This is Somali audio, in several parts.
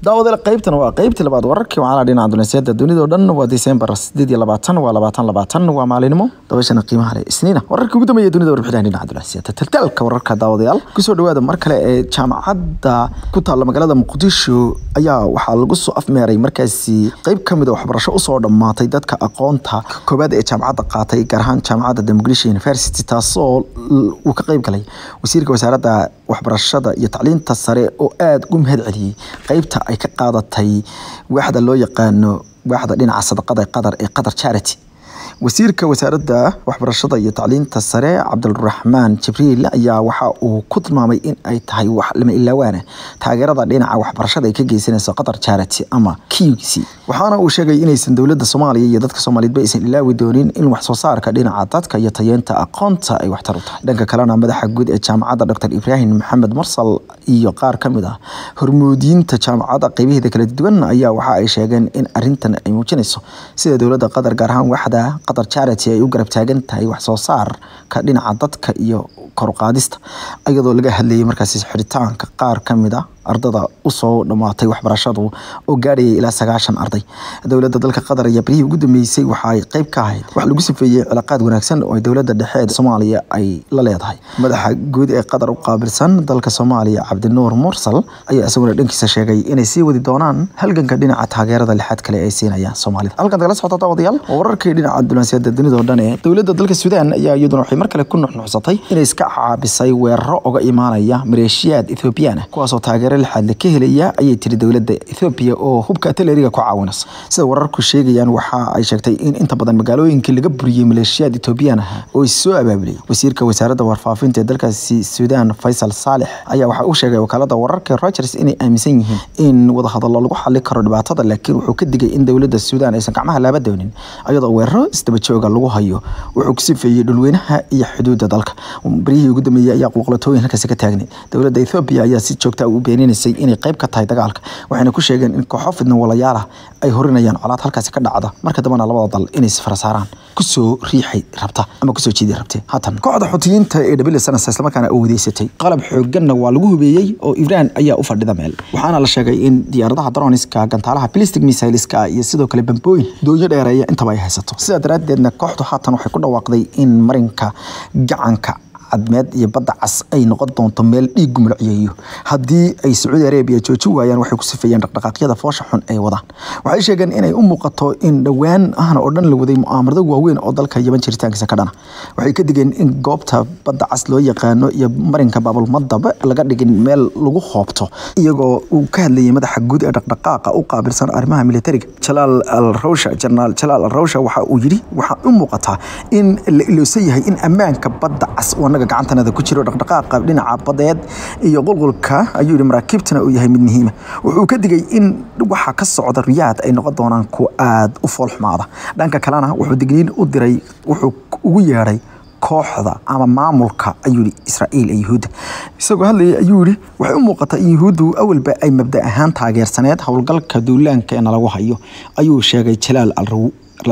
daawadeel qaybtan waa qaybtii labaad wararkii wacala dhinaca dunaasiyada dunida oo dhan waa December 8 waa 2020 waa maalinimo dabashana qiimaha leh isniina wararkii ugu dambeeyay dunida warbixinaha dhinaca dunaasiyada taltalka wararka daawadayaal kusoo dhawaada mar kale ee jaamacadda ku taalla magaalada muqdisho ayaa waxaa lagu soo afmeeray markaasi qayb ka mid a waxbarasho usoo dhammaatay dadka aqoonta koobaad ee jaamacadda qaatay gaar ahaan jaamacadda the Mogadishu University taasoo uu ka qayb galay wasiirka wasaaradda waxbarashada iyo tacliinta sare oo aada ugu mahad celiyey qaybta ay ka qaadatay waaxda loo yaqaano waaxda dhinaca sadaqada qatar ee qatar charity wasiirka wasaaradda waxbarashada iyo tacliinta sare cabdulraxmaan jibriil ayaa waxa uu ku tilmaamay in ay tahay wax lama ilaawaana taageerada dhinaca waxbarashada ay ka geysanayso qatar charity ama qc waxaana uu sheegay inaysan dowladda soomaaliya iyo dadka soomaaliyeedba aysan ilaawi doonin in wax soo saarka dhinaca dadka iyo tayeenta aqoonta ay waxtar u tahay dhanka kalena madaxa guud ee jaamacadda dr ibraahim maxamed marsal iyo qaar ka mid ah hormuudiyiinta jaamacadda qeybaheeda kala duwan ayaa waxa ay sheegeen in arintan ay muujinayso sida dowladda qatar gaar ahaan waxda qatar charity ay u garab taagan tahay wax soo saarka dhinaca dadka iyo koruqaadista iyadoo laga hadlayay markaasi xiritaanka qaar ka mid a ardada usoo dhammaatay waxbarashadu oo gaadhayay ilaa sagaashan arday dowladda dalka qatar ayaa berihii ugu dambeysay waxa ay qayb ka ahayd wax lagu sifeeyey cilaaqaad wanaagsan oo ay dowladda dhexe ee soomaaliya ay la leedahay madaxa guud ee qatar u qaabilsan dalka soomaaliya cabdinuur mursal ayaa isaguna dhankiisa sheegay inay sii wadi doonaan halganka dhinaca taageerada lixaad kale ay siinayaan soomaalida halkan kala socota daawadayaal waa wararkii dhinaca dunaasiyada dunida oo dhan ee dowladda dalka suudaan ayaa iyaduna waxay mar kale ku nuxnuxsatay inay iska caabisay weeraro oga imaanaya maleeshiyaad ethoobiyan ah kuwaasoo taageera lixaad ka helaya ayay tiri dowladda Ethiopia oo hubka artilleriga ku caawinaysa sida wararku sheegayaan waxa ay sheegtay in inta badan magaalooyinkii laga buriyay maleeshiyada Ethiopian ah oo soo abaabulay wasiirka wasaaradda warfaafinta ee dalkaasi Suudaan Faisal Saleh ayaa waxa uu sheegay wakaalada wararka Reuters inay aaminsan yihiin in wada hadallo lagu xalli karo dhibaatada laakiin wuxuu ka digay in dowladda Suudaan aysan gacmaha laaba doonin iyadoo weeraro isdaba jooga lagu hayo wuxuu ku sifeeyay dhulweynaha iyo xuduudda dalka barihii ugu dambeeyay ayaa qulqlatooyin halkaasi ka taagnay dowladda Ethiopia ayaa si joogta ah u beeninaysay inay qayb ka tahay dagaalka waxayna ku sheegeen in kooxo fidna walayaal ah ay horinayaan colaad halkaasi ka dhacda marka dambana labada dal inay isfara saaraan kusoo riixay rabta ama kusoo jiidi rabtay haatan kooxda xutiyiinta ee dhabile sanasa islamarkaana oo wadeysatay qalab xooganna waa lagu hubeeyey oo ibraan ayaa u fadhida meel waxaana la sheegay in diyaaradaha droniska gantaalaha ballistic missileska iyo sidoo kale bambooyin doonyo dheereeya intaba ay haysato sidaa daraaddeedna kooxdu haatan waxay ku dhawaaqday in marinka gacanka cadmeed iyo badda cas ay noqon doonto meel dhiig gumulciyeeyo haddii ay sacuudi arabiya jooji waayaan waxay ku sifeeyeen dhaqdhaqaaqyada foosha xun ay wadaan waxay sheegeen inay u muuqato in dhowaan ahna oo dhan la waday mu'aamarado waaweyn oo dalka yaban jiritaankiisa ka dhana waxay ka digeen in goobta badda cas loo yaqaano iyo marinka baabulmadaba laga dhigin meel lagu hoobto iyagoo uu ka hadlayay madaxa guud ee dhaqdhaqaaqa u qaabilsan arrimaha militariga jalaal al rawsha jenaraal jalaal al rawsha waxa uu yidhi waxaa u muuqataa in la iloosan yahay in ammaanka badda cas anaga gacantanada ku jiro dhaqdhaqaaqa dhinaca badeed iyo qulqulka ayuu yihi maraakiibtana uu yahay mid muhiima wuxuu ka digay in waxa ka socda riyaad ay noqon doonaan kuwa aada u foolxumaada dhanka kalena wuxuu digniin u diray wuxuu ugu yeedhay kooxda ama maamulka ayuu yihi israa'iil ee yuhuudda isagoo hadlayay ayuu yihi waxay u muuqataa in yuhuuddu awalba ay mabda ahaan taageersaneed howlgalka duulaanka ee nalagu hayo ayuu sheegay jalaal alraw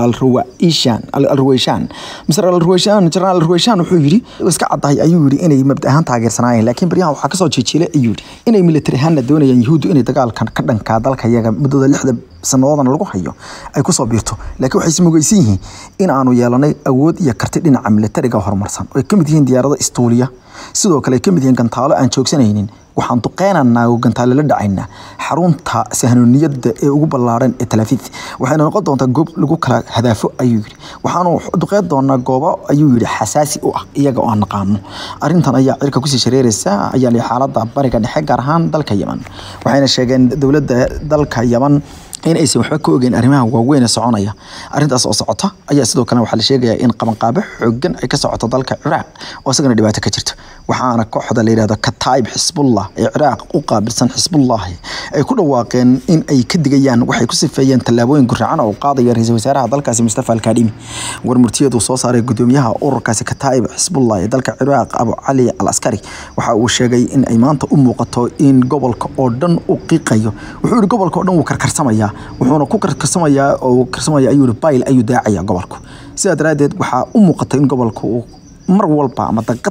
alruweyshaan misr alruweyshaan jenaraal alruweyshaan wuxuu yidhi iska caddahay ayuu yidhi inay mabda ahaan taageersanaayeen laakiin baryahan waxaa kasoo jeejeelay ayuu yidhi inay militari ahaanna doonayaan yuhuuddu inay dagaalkan ka dhankaa dalka iyaga muddada lixda sanadoodana lagu hayo ay kusoo biirto laakiin waxay ismugaysan yihiin in aanu yeelanay awood iyo karti dhinaca militariga horumarsan oo ay ka mid yihiin diyaarado istuuliya sidoo kale ay ka mid yihiin gantaalo aan joogsanaynin waxaan duqeynaynaa oo gantaale la dhacaynaa xarunta sahnooniyadda ee ugu ballaaran ee talaafiid waxayna noqon doontaa goob lagu kala hadaafo ayuu yidhi waxaanu duqeyn doonaa goobo ayuu yidhi xasaasi u ah iyaga oo aan naqaano arrintan ayaa cirka kusii shareeraysa ayaa li xaaladda bariga dhexe gaar ahaan dalka yeman waxayna sheegeen dowladda dalka yeman in aysan waxba ka ogeyn arrimaha waaweyn ee soconaya arrintaas oo socota ayaa sidoo kale waxaa la sheegayaa in qabanqaabo xoogan ay ka socoto dalka ciraaq oo isagana dhibaato ka jirta waxaana kooxda la yidhahdo kataib xisbullah ee ciraaq u qaabilsan xisbullahi ay ku dhawaaqeen in ay ka digayaan waxay ku sifeeyeen tallaabooyin gurracan oo qaadaya ra-iisul wasaaraha dalkaasi mustafa alkaadhimi warmurtiyadu soo saaray gudoomiyaha ururkaasi kataib xisbullah ee dalka ciraaq abu cali al askari waxa uu sheegay in ay maanta u muuqato in gobolka oo dhan u qiiqayo wuxuu yihi gobolka oo dhan wuu karkarsamaya wuxuuna ku karkarsamayaa oo karsamaya ayuu yihi bayl ayuu daacaya gobolku sidaa daraaddeed waxaa u muuqata in gobolka uu mar walba ama daqad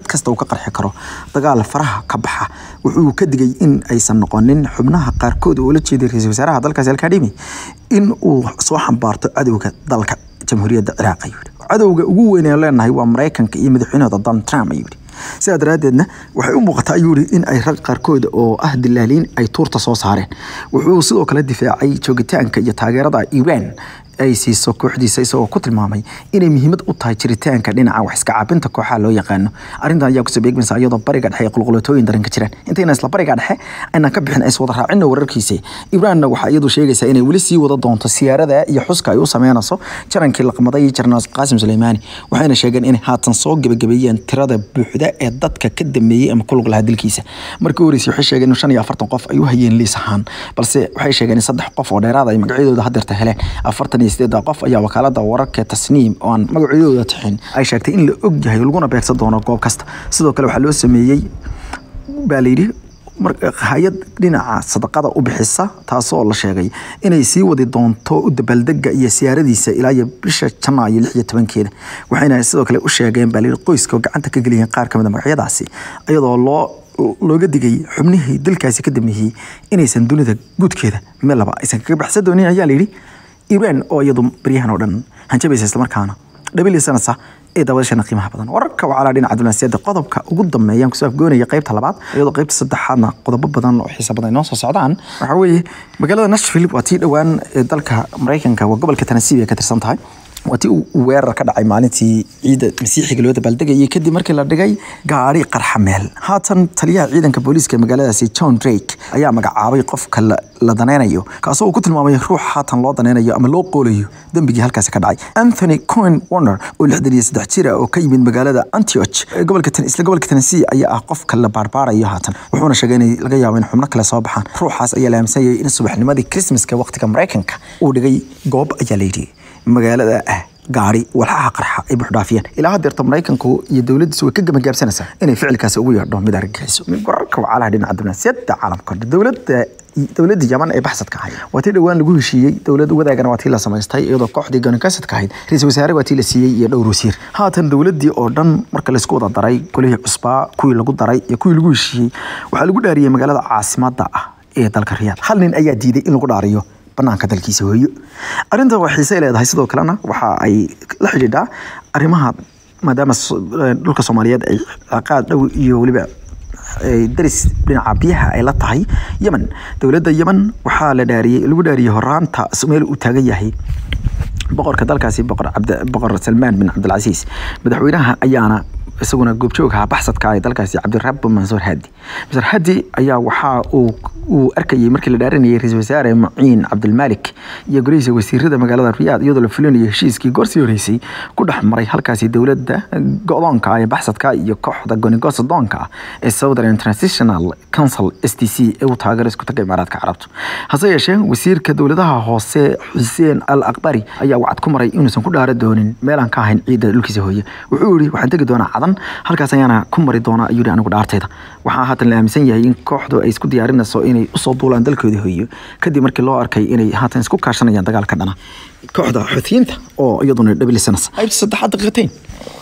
kasta uu ka qarxi karo dagaal faraha ka baxa wuxuu ka digay in aysan noqonin xubnaha qaarkood oo la jeeday ra-iisul wasaaraha dalkaasi alkadhimi in uu soo xambaarto cadowga dalka jamhuuriyadda ciraaq ayuu yidhi cadowga ugu weyn ee leenahay waa maraykanka iyo madaxweynahooda donald trump ayuu yidhi sidaa daraaddeedna waxay u muuqataa ayuu yidhi in ay rag qaarkood oo ah dilaaliin ay tuurta soo saareen wuxuu sidoo kale difaacay joogitaanka iyo taageerada iran ay siiso kooxdiisa isagoo ku tilmaamay inay muhiimad u tahay jiritaanka dhinaca wax iska caabinta kooxaha loo yaqaano arrintan ayaa kusoo beegmaysa iyadoo bariga dhexe ay qulqulatooyin daran ka jiraan intayna isla bariga dhexe aynan ka bixin is wada raacino wararkiisa ibraanna waxaa iyadu sheegaysaa inay weli sii wada doonto siyaarada iyo xuska ay u sameynayso jarankii laqmaday jarnaal qaasim suleymaani waxayna sheegeen inay haatan soo gebagabeeyeen tirada buuxda ee dadka ka dameeyey ama ku lug lahaa dilkiisa markii horeysay waxay sheegeen in shan iyo afartan qof ay u hayeen liis ahaan balse waxay sheegeen in saddex qof oo dheeraada ay magacyadooda hadeerta heleen afartan iyo sideeda qof ayaa wakaalada wararka tasniim oo aan magacyadooda tixin ay sheegtay in la og yahay laguna beegsan doono goob kasta sidoo kale waxaa loo sameeyey baa layidhi hay-ad dhinaca sadaqada u bixisa taasoo la sheegay inay sii wadi doonto u dabaaldega iyo siyaaradiisa ilaa iyo bisha janaayo lix iyo tobankeeda waxayna sidoo kale u sheegeen baa layidhi qoyska oo gacanta ka geliyeen qaar kamid a magacyadaasi iyadoo loo looga digay xubnihii dalkaasi ka dameeyey inaysan dunida guudkeeda meel laba aysan kaga baxsan doonin ayaa layidhi iran oo iyadu baryahan oo dhan hanjabaysa islamarkaana dhabilisanaysa ee daawashana qiimaha badan wararka wacalaa dhinaca diblomaasiyadda qodobka ugu dambeeyaan kusoo afgoonaya qaybta labaad iyadoo qaybta saddexaadna qodobo badan oo xiisa badan inoo soo socdaan waxaa weeye magaalada nashville waa tii dhowaan ee dalka maraykanka waa gobolka tennessee ay ka tirsan tahay waa tii uu weerar ka dhacay maalintii ciida masiixiga loo dabaaldegayay kadib markii la dhigay gaari qarxa meel haatan taliyaha ciidanka booliiska magaaladaasi john drake ayaa magacaabay qofka la daneynayo kaasoo uu ku tilmaamay ruux haatan loo daneynayo ama loo qoolayo dembigii halkaasi ka dhacay anthony cohen warner oo lixdan iyo saddex jira oo ka yimid magaalada antioch gobolka isla gobolka tennessee ayaa ah qofka la baarbaarayo haatan wuxuuna sheegay in laga yaabo in xubno kale soo baxaan ruuxaas ayaa la aaminsan yahay in subaxnimadii christmaska waqtiga maraykanka uu dhigay goob ayaa la yidhi magaalada ah gaari walxaha qarxa ay buuxdhaafiyeen ilaa hadeerta maraykanku iyo dowladdiisu way ka gamagaabsanaysaa inay ficilkaasi ugu yeedho mid argagixiso mid wararka wacalaha dhinaca diblomaasiyadda caalamka dowladda dowladda yaman ee baxsadka ahayd waa tii dhowaan lagu heshiiyey dowlad wadaagana waa tii la samaystay iyadoo kooxdii gonikaasadka ahayd ra-iisul wasaare waa tii la siiyey iyo dhowr wasiir haatan dowladdii oo dhan marka laysku wada daray golihii cusbaa kuwii lagu daray iyo kuwii lagu heshiiyey waxaa lagu dhaariyey magaalada caasimadda ah ee dalka riyaad hal nin ayaa diiday in lagu dhaariyo banaanka dalkiisa hooyo arrinta waa xiise leedahay sidoo kalena waxa ay la xidhiidhaa arrimaha maadaama dhulka soomaaliyeed ay ciqaad dhow iyo weliba daris dhinaca biyaha ay la tahay yemen dowladda yemen waxaa la dhaariyey lagu dhaariyey horaanta meel uu taagan yahay boqorka dalkaasi boqor cabd boqor salmaan bin cabdilcasiis madaxweynaha ayaana isaguna goobjoogaha baxsadka ee dalkaasi cabdirab mansuur hadi mansuur hadi ayaa waxaa uu uu arkayay markii la dhaaranayay ra-iisul wasaare muciin cabdilmaalik iyo golihiisa wasiirada magaalada riyaad iyadoo la fulinayo heshiiskii goorsii horeysay ku dhex maray halkaasi dowladda go-doonka ee baxsadka iyo kooxda gonigosa doonka ee southern international council s t c ee uu taageero isku taga imaaraadka carabtu hase yeeshee wasiirka dowladaha hoose xuseen al akbari ayaa wacad ku maray inuusan ku dhaara doonin meelaan ka ahayn ciidda dhulkiisa hooye wuxuu yihi waxaan tegi doonaa cadan halkaas ayaana ku mari doonaa ayuu yihi anigu dhaartayda waxaa haatan la aaminsan yahay in kooxdu ay isku diyaarinayso inay usoo duulaan dalkoodii hooyo kadib markii loo arkay inay haatan isku kaashanayaan dagaalka dhana kooxda xuutiyiinta oo iyaduna dhabilisanaysa qaybta saddexaad daqiiqateyn